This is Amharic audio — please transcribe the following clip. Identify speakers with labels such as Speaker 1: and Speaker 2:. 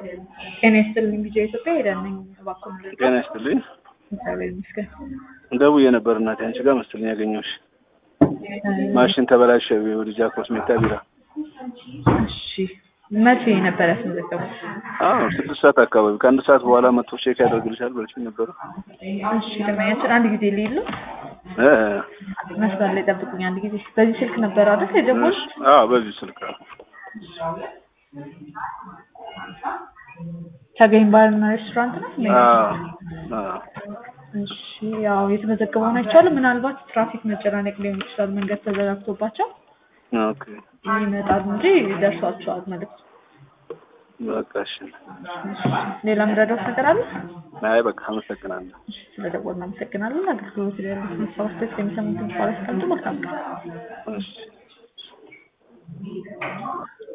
Speaker 1: ጤና ይስጥልኝ ጊዜ ኢትዮጵያ ሄደን ነኝ እባክዎን ልርዳ?
Speaker 2: ጤና ይስጥልኝ።
Speaker 1: እግዚአብሔር ይመስገን።
Speaker 2: ደውዬ ነበር እናቴ አንቺ ጋር መሰለኝ ያገኘሁሽ። ማሽን ተበላሸ ወደ ጃክሮስ ሜታ ቢራ።
Speaker 1: እሺ መቼ ነበር ያስመዘገቡት?
Speaker 2: አዎ ስድስት ሰዓት አካባቢ ከአንድ ሰዓት በኋላ መጥቶ ቼክ ያደርግልሻል ብለሽኝ ነበረ።
Speaker 1: እሺ ደንበኛችን አንድ ጊዜ ልይሉ
Speaker 2: እ
Speaker 1: መስመር ላይ ጠብቁኝ አንድ ጊዜ። በዚህ ስልክ ነበር አይደል የደወሉት?
Speaker 2: አዎ በዚህ ስልክ ነው።
Speaker 1: ተገኝ ባርና ሬስቶራንት ነው?
Speaker 2: አዎ አዎ
Speaker 1: እሺ ያው የተመዘገበውን አይቻልም። ምናልባት ትራፊክ መጨናነቅ ሊሆን ይችላል። መንገድ ተዘጋግቶባቸው
Speaker 2: ኦኬ
Speaker 1: ይመጣሉ እንጂ ደርሷቸዋል መልዕክቱ።
Speaker 2: በቃ እሺ።
Speaker 1: ሌላ ምረዳት ነገር አለ?
Speaker 2: አይ በቃ አመሰግናለሁ።
Speaker 1: ስለደወልን አመሰግናለን። አገልግሎት ያሉት መሳወስቶች የሚሰሙትን ቃል አስቀምጡ። መልካም ቀን።
Speaker 2: እሺ